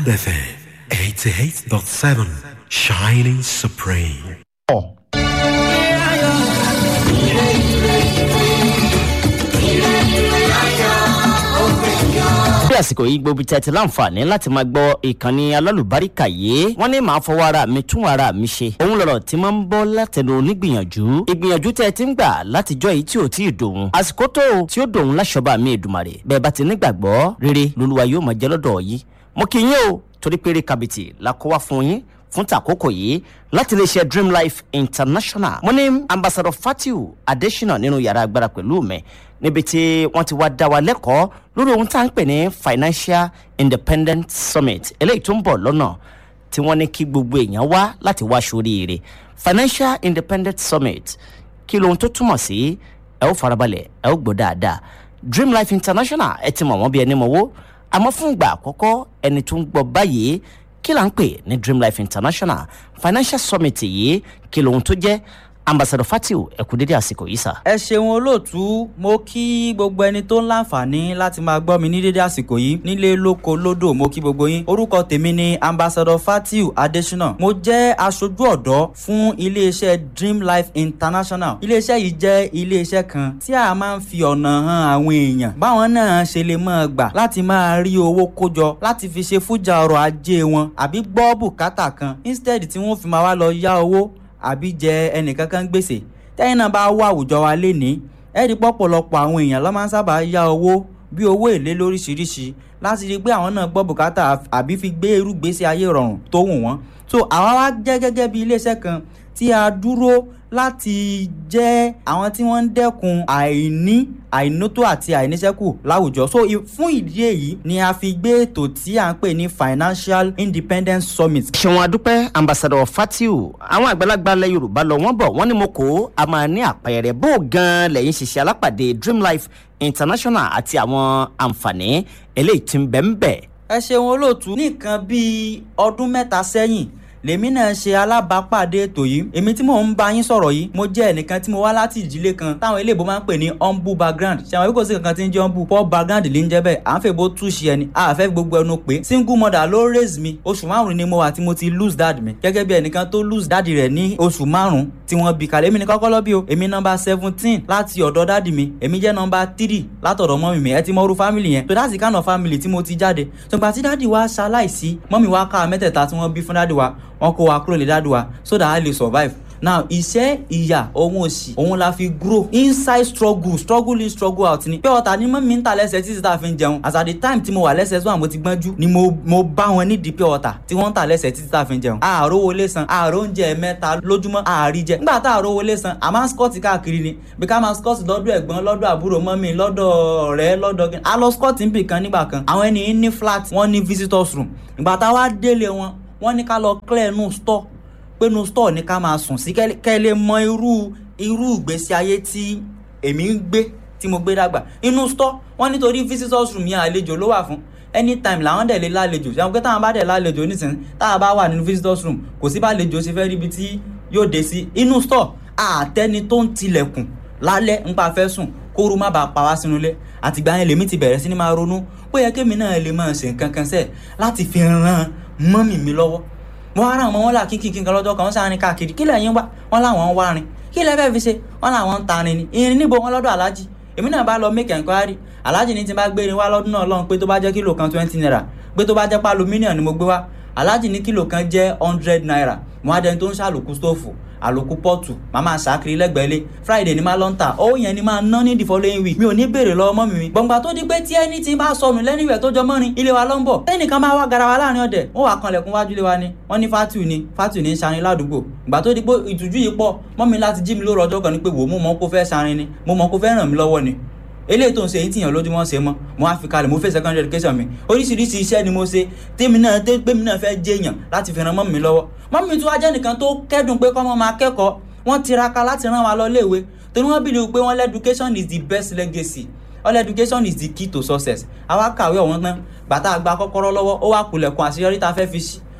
FM 88.7 Shining Supreme. bí àsìkò yìí gbogbo tí a ti láǹfààní láti máa gbọ́ ìkànnì alálùbáríkà yìí wọ́n ní màá fọwọ́ ara mi tún ara mi ṣe òun lọ̀rọ̀ tí máa ń bọ́ látẹnu onígbìyànjú ìgbìyànjú tẹ́ ẹ ti ń gbà látijọ́ yìí tí ò tí ì dòun àsìkò tó o tí ó dòun láṣọba mi èdùmàrè bẹ́ẹ̀ bá ti nígbàgbọ́ rere lolúwa yóò máa jẹ́ lọ́dọ̀ yìí mo kí yín o torí péré kabìtì la kó wá fún yín fún tàkókò yìí láti lè ṣe dream life international mo ní ambassador fatiu adesina nínú yàrá agbára pẹ̀lú mi níbi tí wọ́n ti wá dá wa lẹ́kọ̀ọ́ lórí ohun tá à ń pè ní financial independent summit eléyìí tó ń bọ̀ lọ́nà tí wọ́n ní kí gbogbo èèyàn wá láti wá sóríire financial independent summit kí lohun tó túmọ̀ sí ẹ ó farabalẹ̀ ẹ ó gbọ́ dáadáa dream life international ẹ ti mọ̀ wọ́n bí ẹni mọ̀wó àmọ́ fún ìgbà àkọ́kọ́ ẹni tó ń gbọ́ báyìí kí là ń pè ní dream life international financial summit yìí kí lohun tó jẹ́ ambassador fatiu ẹ kú dédé àsìkò yìí sà. ẹ ṣeun olóòtú mo kí gbogbo ẹni tó ń láǹfààní láti máa gbọ́ mi ní dédé àsìkò yìí nílé lóko lódò mo kí gbogbo yín orúkọ tèmi ni ambassador fatiu adesina mo jẹ́ aṣojú ọ̀dọ́ fún iléeṣẹ́ dream life international iléeṣẹ́ yìí jẹ́ iléeṣẹ́ kan tí a máa ń fi ọ̀nà hàn àwọn èèyàn báwọn náà ṣe lè máa gbà láti máa rí owó kójọ láti fi ṣe fújà ọrọ̀ ajé wọn àbí gbọ́ bùkátà kan instead tí wọ́n fi máa wá lọ yá owó àbí jẹ ẹnìkankan gbèsè tẹ́yìn náà bá wá àwùjọ wa lénìí ẹ̀rí pọ̀pọ̀lọpọ̀ àwọn èèyàn ló máa ń sábà yá owó bí owó èlé lóríṣiríṣi láti rí i pé àwọn náà gbọ́ bùkátà àbí fi gbé irú gbèsè ayé rọrùn tó wù wọ́n so àwa wá jẹ́ gẹ́gẹ́ bí iléeṣẹ́ kan tí a dúró láti jẹ́ àwọn tí wọ́n ń dẹ́kun àìní àìnótó àti àìníṣẹ́kù láwùjọ so fún ìdí èyí ni a fi gbé ètò tí à ń pè ní financial independence summit. ṣéwọn adúpẹ́ ambassador fatiu àwọn àgbàlagbà ilẹ̀ yorùbá lọ wọ́n bọ̀ wọ́n ní mo kó a máa ní àpẹẹrẹ bó gan-an lẹ́yìn ṣiṣẹ́ alápàdé dream life international àti àwọn àǹfààní eléyìí tí ń bẹ̀ ń bẹ̀. ẹ ṣeun olóòtú ní nǹkan bíi ọdún mẹ́ta sẹ́yìn lèmi náà ṣe alábàápàdé ètò yìí èmi tí mò ń bá yín sọ̀rọ̀ yìí mo jẹ́ ẹnìkan tí mo wá láti ìdílé kan táwọn eléèbó máa ń pè ní humble background ṣe àwọn ìkòsí kankan tí ń jẹ́ humble poor background lè ń jẹ́ bẹ́ẹ̀ à ń fẹ́ bó túṣe ẹni a fẹ́ gbogbo ẹnu pé single mother ló raise mi oṣù márùn ni mo wà tí mo ti lose dad mi gẹ́gẹ́ bí ẹnìkan tó lose dad rẹ̀ ní oṣù márùn tí wọ́n bí kalẹ̀ èmi ní kọ́kọ́ lọ́ bí o èmi nọmba seventeen láti ọ̀dọ̀ dádì mi èmi jẹ́ nọmba three látọ̀dọ̀ mọ́mì mi ẹ ti mọ́rú family yẹn so that's the kind of family tí mo ti jáde ṣùgbọ́n àti dádì wa ṣaláìsí mọ́mì wa ká mẹ́tẹ̀ẹ̀ta tí wọ́n bí fún dádì wa wọ́n kó wa kúrò lè dádì wa so that I lè survive now iṣẹ́ ìyà ohun òsì òun la fi grow inside struggle struggle in struggle out ni pé ọ̀tá ni mọ́mí ń ta lẹ́sẹ̀ títí tá a fi ń jẹun as at the time tí mo wà lẹ́sẹ̀ tó àmọ́ ti gbọ́njú ni mo mo bá wọn nídìí pé ọ̀tá tí wọ́n ń ta lẹ́sẹ̀ títí tá a fi ń jẹun àárò wọlé san àárò oúnjẹ mẹ́ta lójúmọ́ àárí jẹ nígbà tá àárò wọlé san a máa ń scott káàkiri ni bí ká máa scott lọ́dọ̀ ẹ̀gbọ́n lọ́dọ̀ àbúrò mọ́mí lọ́dọ̀ ọ̀rẹ́ lọ́dọ̀ kí a lọ scott níbì kan nígbà kan àwọn ẹni ní flat wọ́n ní visitors room ìgbà tá a wá délé wọn wọ́n ní ká lọ clear nu store pé nu store ní ká máa sùn sí kẹ́ lè mọ irú irú ìgbésí ayé tí èmi ń gbé tí mo gbé dàgbà inú store wọ́n nítorí visitors room yẹn àlejò ló wà fún anytime làwọn dẹ̀ lè lálejò ṣe àwọn pé táwọn bá dẹ̀ lálejò nísìnyí táwọn bá wà nínú visitors room kò sí bá lejò ṣe fẹ́ ríbi tí yóò dé sí inú store àtẹni tó ń tilẹ̀kùn lálẹ́ nípa fẹ́ sùn kóoru má bàa pa wá sínú ilé àtìgbà yẹn lèmi ti bẹ̀rẹ̀ sí ni máa ronú pé yẹ kémi náà lè máa ṣe nǹkan kan sẹ́ẹ̀ láti fi ran mọ́mì mi lọ́wọ́ mo wá ràn mọ́ wọn là kíkì kíkan lọ́jọ́ kan wọ́n sáré káàkiri kí lẹ́yìn wá wọ́n láwọn ń wá rin kí lẹ́ fẹ́ẹ́ fi ṣe wọ́n làwọn ń tarin ni irin níbo wọn lọ́dọ̀ alájì èmi náà bá lọ make enquiry alájì ní ti bá gbé irin wá lọ́dún náà lọ́hùn pé tó bá jẹ́ kílò kan twenty naira pé tó bá jẹ́ pálọ̀ mílíọ̀nù ni mo gbé wá alájì ní kílò kan jẹ́ hundred naira mo wá dẹni tó ń ṣàlòkù stóòfù àlòkù pọ́ọ̀tù màá máa ṣàkiri lẹ́gbẹ̀ẹ́lé friday ni máa lọ ń tà ó yẹn ni máa ná ní the following week mi ò ní béèrè lọ́wọ́ mọ́ mi mi gbọ̀ngbà tó di pé tí ẹni tí bá sọnù lẹ́nìwẹ̀ tó jọ mọ́rin ilé wa ló ń bọ̀ tẹ́nìkan bá wá garawa láàrin ọ̀dẹ̀ wọ́n wà kanlẹ̀kùn wájú ilé wa ni wọ́n ní fatu ni fatu ni ń ṣarin ládùúgbò ìgbà tó di pé ìtújú yìí pọ̀ mọ́ mi láti jí mi lóru ọjọ́ kan ni pé wò mo mọ̀ kó fẹ́ ṣarin ni mo mọ̀ kó fẹ́ ràn mí lọ́wọ́ ni eléyìí tó ń ṣe èyí tìyàn lójúmọ́ ṣe mọ́ mo á fi kalẹ̀ mo fẹ́ secondary education mi oríṣiríṣi iṣẹ́ ni mo ṣe tèmi náà tèmi náà fẹ́ jẹ́yàn láti fi ran mọ́ mi lọ́wọ́ mọ́ mi tún wá jẹ́ nìkan tó kẹ́dùn pé kọ́mọ máa kẹ́kọ̀ọ́ wọ́n tiraka láti rán wa lọ léèwé torí wọ́n bìlì pé wọ́n lẹ́ education is the best legacy all education is the key to success àwa kàwé ọ̀wọ́n tán bàtà àgbà kọ́kọ́rọ́ lọ́wọ́ ó wà kulẹ̀kùn àṣeyọrí tá a fẹ́ fi ṣí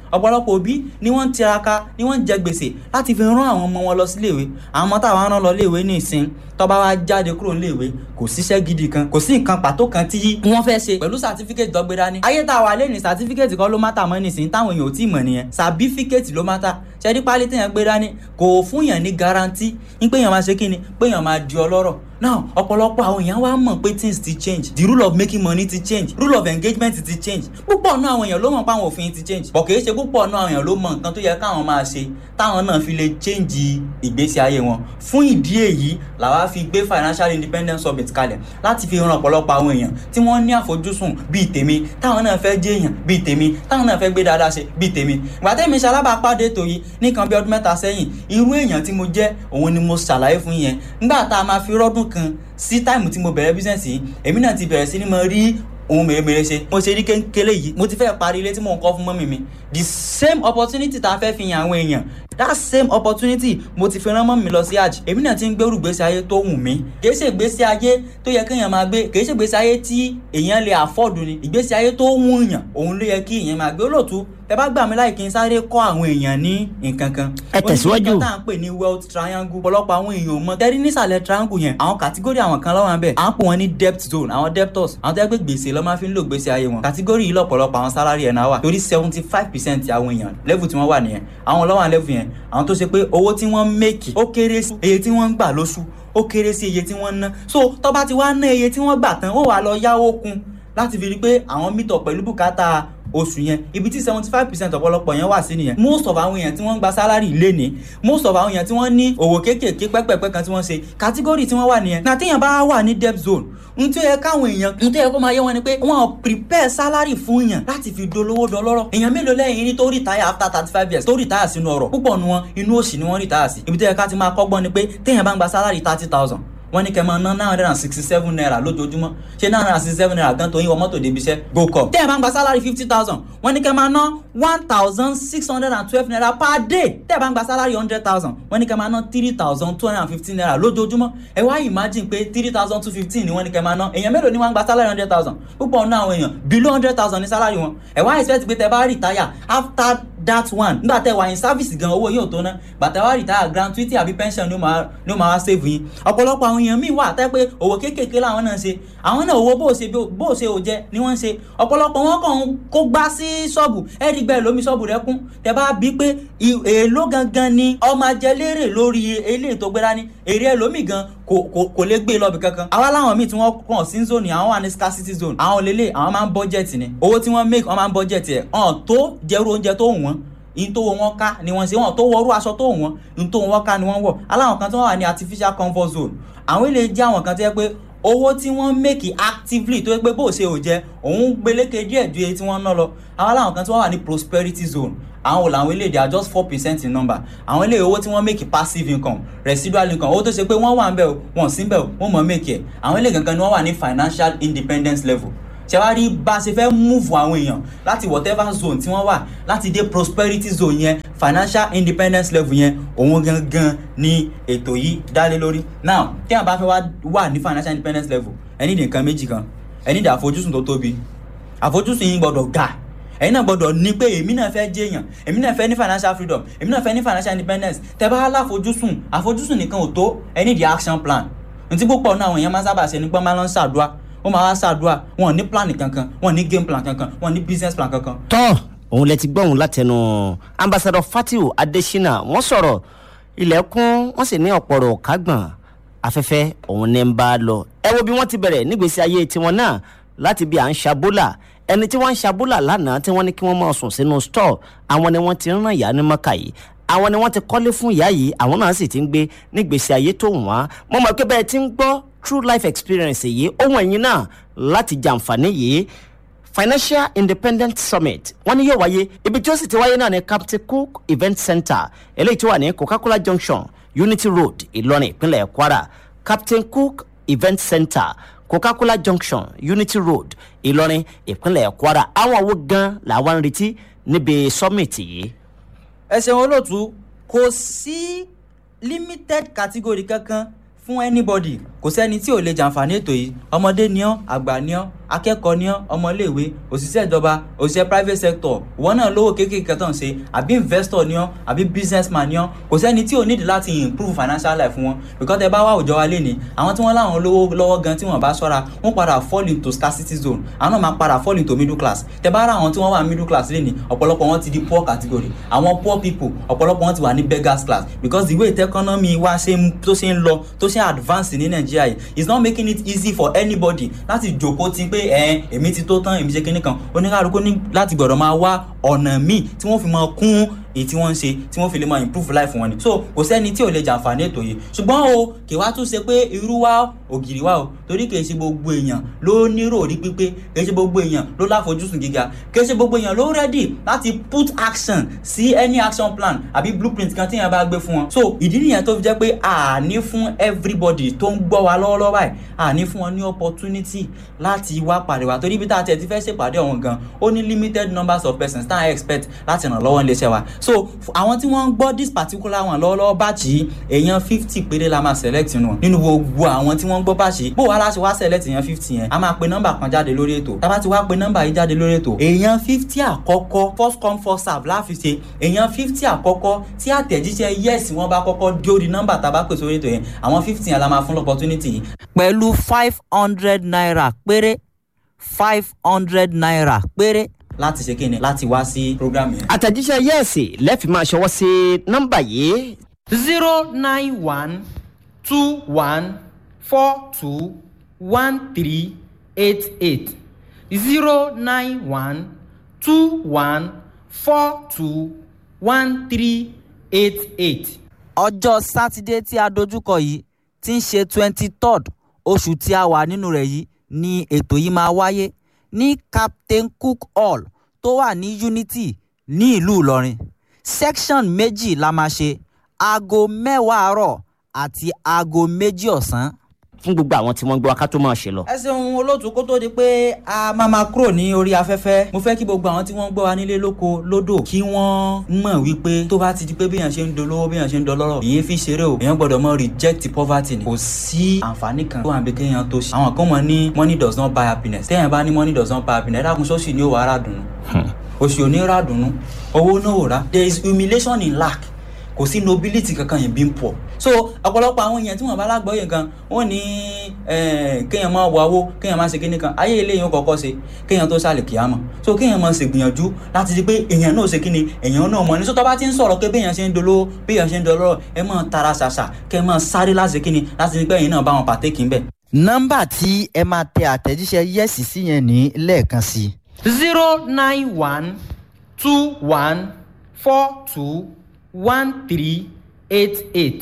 ọ̀pọ̀lọpọ̀ òbí ni wọ́n ń tiraka ni wọ́n ń jẹ gbèsè láti fi rán àwọn ọmọ wọn lọ sí iléèwé àwọn ọmọ táwọn rán lọ iléèwé ní ìsìn tó bá wá jáde kúrò níléèwé kò síṣẹ́ gidi kan kò sí nǹkan pàtó kan tí wọ́n fẹ́ ṣe pẹ̀lú sàtífíkẹ́tì tó gbé dání ayé tá a wà lẹ́nu sàtífíkẹ́tì kan ló mátà mọ́ nísìnyí táwọn èèyàn ò tí ì mọ̀ nìyẹn sàbífíkẹ́tì ló mátà ṣẹ́rí pálí téèyàn gbé dání kò fún yàn ní garanti ń pé yàn máa ṣe kí ni pé yàn máa di ọlọ́rọ̀ now ọ̀pọ̀lọpọ̀ àwọn èèyàn wá mọ̀ pé things ti change the rule of making money ti change rule of engagement ti change púpọ̀ náà àwọn èèyàn ló mọ̀ pé àwọn òfin ti change bọ̀ kìí ṣe púpọ̀ náà àwọn èèyàn ló mọ̀ nǹkan tó yẹ káwọn máa ṣe táwọn náà fi lè change ìgbésí ayé wọn fún ìdí èyí làwa fi gbé financial independence summit kalẹ̀ láti fi ran ọ̀pọ̀lọpọ̀ àwọn èèyàn tí wọ́n ní àfojúsùn bíi tèmi táwọn náà fẹ́ jẹ́ èèyàn bíi tèmi táwọn náà fẹ́ gbé dáadáa ṣe bíi tèmi ìgbà tẹ́mi ṣalábàápàdé ètò yìí nìkan bí ọdún mẹ́ta sẹ́yìn irú èèyàn tí mo jẹ́ òun ni mo ṣàlàyé fún yẹn nígbà tá a máa fi rọ́dún kan sí táìmù tí mo bẹ̀rẹ̀ bísíǹsì yìí èmi náà ti bẹ̀rẹ̀ sí ni mo rí ohun mèremère ṣe mo ṣe rí kékeré yìí mo ti fẹ́ parí ilé tí mò ń kọ́ fún mọ́mì mi the same opportunity tá a fẹ́ fi hàn àwọn èèyàn that same opportunity mo ti fi rán mọ́mì mi lọ sí hajj èmi náà ti ń gbèrú gbèsè ayé tó wù mí kì í ṣe ìgbésí ayé tó yẹ kéèyàn máa gbé kì í ṣe ìgbésí ayé tí èèyàn lè afford ni ìgbésí ayé tó wù yàn òun ló yẹ kí èèyàn máa gbé olóòtú ẹ bá gbà mí láì kí n sáré kọ́ àwọn èèyàn ní nǹkan kan. Ẹ tẹ̀síwájú. oníṣẹ́ tá à ń pè ní wealth triangle ọ̀pọ̀lọpọ̀ àwọn èèyàn ò mọ̀ tẹ́rí nísàlẹ̀ triangle yẹn àwọn kàtígórì àwọn kan lọ́wọ́ bẹ́ẹ̀ à ń pè wọ́n ní debt zone àwọn debtors àwọn tó yẹ pé gbèsè lọ́ máa fi ń lò gbèsè ayé wọn kàtígórì yìí lọ́pọ̀lọpọ̀ àwọn salary ẹ̀ náà wà torí seventy five percent àwọn èèyàn level tí wọ́n wà nìyẹn àwọn lọ́wọ́ àwọn level yẹn àwọn tó ṣe pé owó tí wọ́n make ó kéré sí iye tí wọ́n ń gbà lóṣù ó kéré sí iye tí wọ́n ń ná so tó bá ti wá ná iye tí wọ́n gbà tán ó wà lọ yáwó kún láti fi rí pé àwọn meet up pẹ̀lú bùkátà oṣù yẹn ibi tí seventy five percent ọ̀pọ̀lọpọ̀ yẹn wà sí nìyẹn most of àwọn èèyàn tí wọ́n ń gba salary lé ní most of àwọn èèyàn tí wọ́n ní òwò kéékèèké pẹ́pẹ́pẹ́ kan tí wọ́n ṣe category tí wọ́n wà nìyẹn na téèyàn bá wà ní debt zone n tó yẹ káwọn èèyàn n tó yẹ kó máa yé wọn ni pé wọn prepare salary fún yàn láti fi dolówó dọlọ́rọ̀ èèyàn mélòó lẹ́yìn ní tó retire after thirty five years tó retire sínú ọ̀rọ̀ púpọ̀ nu wọn inú òṣì ni wọ́n retire sí ibi tó yẹ ká ti máa kọ́gbọ́n ni pé téèyàn bá ń gba salary thirty thousand wọ́n ní kẹ́ máa ná nine hundred and sixty seven naira lójoojúmọ́ ṣé nine hundred and sixty seven naira gan tó yín wọ mọ́tò débi iṣẹ́ go cup. tẹ́ ẹ̀ bá ń gba salary fifty thousand wọ́n ní kẹ́ máa ná one thousand six hundred and twelve naira per day tẹ́ ẹ̀ bá ń gba salary hundred thousand wọ́n ní kẹ́ máa ná three thousand two hundred and fifteen naira lójoojúmọ́ ẹ wá imagine pé three thousand two fifteen ni wọ́n ní kẹ́ máa ná èèyàn mélòó ni wọ́n ń gba salary hundred thousand púpọ̀ nínú àwọn èèyàn below hundred thousand ní salary wọn ẹ wá expect pé tẹ́ bá retire after that one nígbà tẹ́ wà in service gan owó yóò tó ná gbàtẹ́ wá retire gratuity àbí pension ni ó máa ni ó máa wá save yín ọ̀pọ̀lọpọ̀ àwọn èèyàn míì wà tẹ́ pé òwò kéékèèké làwọn náà ṣe àwọn náà owó bó o ṣe bó o ṣe ò jẹ ni wọ́n ń ṣe ọ̀pọ̀lọpọ̀ wọn kàn ń kó gbá sí ṣọ́ọ̀bù ẹ̀rí gbẹ́ lómi ṣọ́ọ̀bù rẹ kún tẹ́ bá bí pé èèló gangan ni ọmọ ajẹlérè lórí eléyìí tó gbéra ní èrè ẹlòmíì gan kò kò kò lè gbé lọ́bì kankan àwa láwọn míì tí wọ́n kàn sí zone àwọn wà ní scarcity zone àwọn lélẹ̀ àwọn máa ń budget ni owó tí wọ́n make wọ́n máa ń budget ẹ̀ ọ̀n tó jẹ́rú oúnjẹ tó wù wọ́n in tó wọn ká ni wọ́n ṣe wọn tó wọrú aṣọ tó wọn in tó wọn ká ni wọ́n wọ̀ aláwọn kan tí wọ́n wà ní artificial comfort zone àwọn ilé jẹ́ àwọn kan tó yẹ pé owó tí wọ́n make actively tó yẹ pé bó ṣe ò jẹ òun gbélékè díẹ̀ ju èyí tí wọ́n ná lọ àwọn aláwọn kan tí wọ́n wà ní prosperity zone àwọn wò làwọn eléyìí they are just four percent in number àwọn eléyìí owó tí wọ́n make passive income residual income owó tó ṣe pé wọ́n wà ń bẹ̀ wọ́n sí ń bẹ̀ wọ́n mọ̀ make ẹ̀ àwọn eléyìí gangan ni wọ́n wà ní financial independence level ṣe wá rí bá a ṣe fẹ́ move àwọn èèyàn láti whatever zone tí wọ́n wà láti dé prosperity zone yẹn financial independence level yẹn òun gangan ni ètò yìí dálé lórí now tí àwọn bá fẹ́ wá wà ní financial independence level ẹ ní nǹkan méjì kan ẹ ní ìdá àfojúsùn tó tóbi àfojúsùn yín gbọ́dọ̀ ga ẹ̀yin náà gbọ́dọ̀ ní pé èmi náà fẹ́ jẹ́ èèyàn èmi náà fẹ́ ní financial freedom èmi náà fẹ́ ní financial independence tẹ́ bá láfojúsùn àfojúsùn nìkan ò tó ẹ ní the action plan ntí púpọ̀ náà àwọn èèyàn máa ń sábà ṣe nípa máa ń lọ ṣàdúrà wọ́n máa wá ṣàdúrà wọn ò ní plan kankan wọn ò ní game plan kankan wọn ò ní business plan kankan. tọ́ òun lẹ ti gbọ́ òun látẹnu ambassadọ fatiu adesina wọ́n sọ̀rọ̀ ilẹ̀kùn wọ́n sì ní ọ̀pọ̀rọ̀ kágbọ̀n afẹ́fẹ́ òun ní ń bá a lọ ẹ wo bí wọ́n ti bẹ̀rẹ̀ nígbèsí ayé tiwọn náà láti bí à ń ṣabólà ẹni tí wọ́n ń ṣabólà lánàá tí wọ́n ní kí wọ́n máa sùn sínú stọọ àwọn ni wọ́n ti rán ìyá ní mọ́kà yìí àwọn ni wọ́n ti kọ́lé fún ìyá yìí àwọn náà sì ti ń gbé nígbèsí ayé tó wọ́n mo mọ̀ pé bẹ́ẹ̀ ti ń gbọ́ true life experience yìí ohun ẹ̀yin náà láti jàǹfààní yìí financial independent summit wọ́n ní yóò wáyé ibi tí ó sì ti wáyé náà ní captain cook event center eléyìí tó wà ní coca-cola junction unity road ìlọrin ìpínlẹ̀ kwara captain cook event center coca-cola junction unity road ìlọrin ìpínlẹ̀ kwara àwọn wo gan làwọn ń retí níbi summit yìí. ẹ ṣeun olóòtú kò sí limited category kankan fún anybody kò sẹ́ni tí ò lè jàǹfààní ètò yìí ọmọdé ni ọ́ àgbà ni ọ́ akẹ́kọ̀ọ́ ni ọ́ ọmọléèwé òṣìṣẹ́ ìjọba òṣìṣẹ́ private sector ìwọ náà lówó kéékèèké tó ń ṣe àbí investor ni ọ́ àbí businessman ni ọ́ kò sẹ́ni tí ò nídìí láti improve financial life wọn because ẹ bá wá òjò wa lé ní àwọn tí wọ́n láwọn lówó lọ́wọ́ gan tí wọ́n bá ṣọ́ra wọ́n padà fall into scarcity zone àwọn náà máa padà fall into middle class tẹ bá rà àwọn tí wọ́n wà middle class lé ní ọ̀pọ̀lọpọ̀ wọn ti di poor category àwọn poor people ọ̀pọ̀lọpọ̀ wọn ti wà ní beggars class because the way the economy wa ṣe ń tó ṣe ń lọ tó ṣe ń advance ní nàìjíríà yìí is not making it easy for anybody láti jòkó ti pé ẹ èmi ti tó tán èmi ṣe kinní kan oníkàlùkù ní láti gbọ́dọ̀ máa wá ọ̀nà míì tí wọ́n fi máa kún èyí tí wọ́n ń ṣe tí wọ́n fi lè máa improve life wọn ni so kò sẹ́ni tí ò lè jàǹfààní ètò yìí ṣùgbọ́n o kì wá tún ṣe pé irú wa ògiri wa o torí kì í ṣe gbogbo èèyàn ló nírò orí pípé kì í ṣe gbogbo èèyàn ló láfojúsùn gíga kì í ṣe gbogbo èèyàn ló ready láti put action sí any action plan àbí blueprint kan tí yẹn bá gbé fún wọn so ìdí nìyẹn tó fi jẹ́ pé àní fún everybody tó ń gbọ́ wa lọ́wọ́lọ́wọ́ báyìí àní fún wọn ní opportunity láti wá pàdé wa torí ibi tá a tẹ̀ ti fẹ́ ṣèpàdé ọ̀hún gan ó ní limited numbers of persons tá a expect láti ràn lọ́wọ́ níléeṣẹ́ wa so àwọn tí wọ́n ń gbọ́ this particular one lọ́wọ́lọ́wọ́ báàchì èèyàn fifty péré la máa select nù nínú gbogbo àwọn tí wọ́n ń gbọ́ báàchì bó wàá láti wá select èèyàn fifty yẹn a máa pe nọ́mbà kan jáde lórí ètò tá a bá ti wá pe nọ́mbà yìí jáde lórí ètò èèyàn fifty àkọ́kọ́ first come first serve láfi ṣe èèyàn fifty àkọ́kọ́ tí àtẹ̀jíṣẹ́ yes wọ́n bá kọ́kọ́ dé orí nọ́mbà tá a bá pè sórí ètò yẹn àwọn fifty yẹn la máa fún opportunity yìí. pẹ̀lú five hundred naira péré five hundred naira péré láti ṣe kíni láti wá sí program yẹn. àtẹ̀jíṣẹ́ yẹ́ẹ̀sì lẹ́ẹ̀fì máa ṣọwọ́ sí nọ́mbà yìí zero nine one two one four two one three eight eight zero nine one two one four two one three eight eight. ọjọ́ sátidé tí a dojúkọ yìí tí ń ṣe twenty third oṣù tí a wà nínú rẹ̀ yìí ni ètò yìí máa wáyé ní captain cook hall tó wà ní unity ní ìlú ìlọrin section méjì la máa ṣe aago mẹ́wàá àárọ̀ àti aago méjì ọ̀sán. fún gbogbo àwọn tí wọ́n gbọ́ aká tó máa ṣe lọ. ẹ ṣeun olóòtú kó tó di pé a máa máa kúrò ní orí afẹ́fẹ́ mo fẹ́ kí gbogbo àwọn tí wọ́n gbọ́ wa nílé lóko lódò kí wọ́n mọ̀ wípé tó bá ti di pé béèyàn ṣe ń dolówó béèyàn ṣe ń dọlọ́rọ̀ ìyẹn fi ṣeré o èèyàn gbọ́dọ̀ mọ reject poverty ni kò sí àǹfààní kan tó wà bí kéèyàn tó ṣe àwọn kan mọ̀ ní money does not buy happiness téèyàn bá ní money does not buy happiness ẹ̀dá kun sóṣì ni ó wà á rà dùnú oṣù ò ní rà dùnú owó náà ò rà there is humiliation in lack kò sí nobility kankan yẹn bí ń pọ̀ so ọ̀pọ̀lọpọ̀ àwọn èèyàn tí wọ́n bá lágbọ́yè kan wọ́n ní kéèyàn máa wọ owó kéèyàn máa ṣe kíní kan ayé eléyìí ó kọ́kọ́ ṣe kéèyàn tó ṣàlè kíámọ̀ so kéèyàn máa ṣègbìyànjú láti di pé èèyàn náà ṣe kíni èèyàn náà mọ̀ ní so tó bá ti ń sọ̀rọ̀ pé béèyàn ṣe ń dolówó béèyàn ṣe ń dolówó ẹ máa tara ṣàṣà kẹ́ máa sáré láti kíni láti di pé èèyàn náà bá wọn pàtẹ́kì ń bẹ̀. nọ́mbà tí ẹ máa tẹ àtẹ̀jíṣẹ́ yẹ́sì sí yẹn ní lẹ́ẹ̀kan sí i. zero nine one two one four two one three eight eight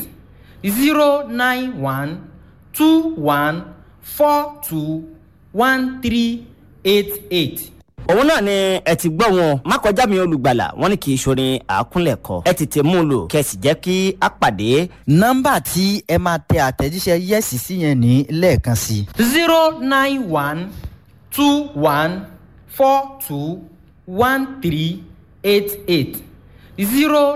zero nine one two one four two one three eight eight. òun náà ni ẹ ti gbọ́ wọn má kọjá mi olùgbàlà wọn ní kì í ṣorin àákúnlẹ̀kọ ẹ tètè mú un lò kẹsì jẹ́ kí a pàdé. nọ́mbà tí ẹ máa tẹ àtẹ̀jíṣẹ́ yẹ́sì sí yẹn ní lẹ́ẹ̀kan sí i. zero nine one two one four two one three eight eight zero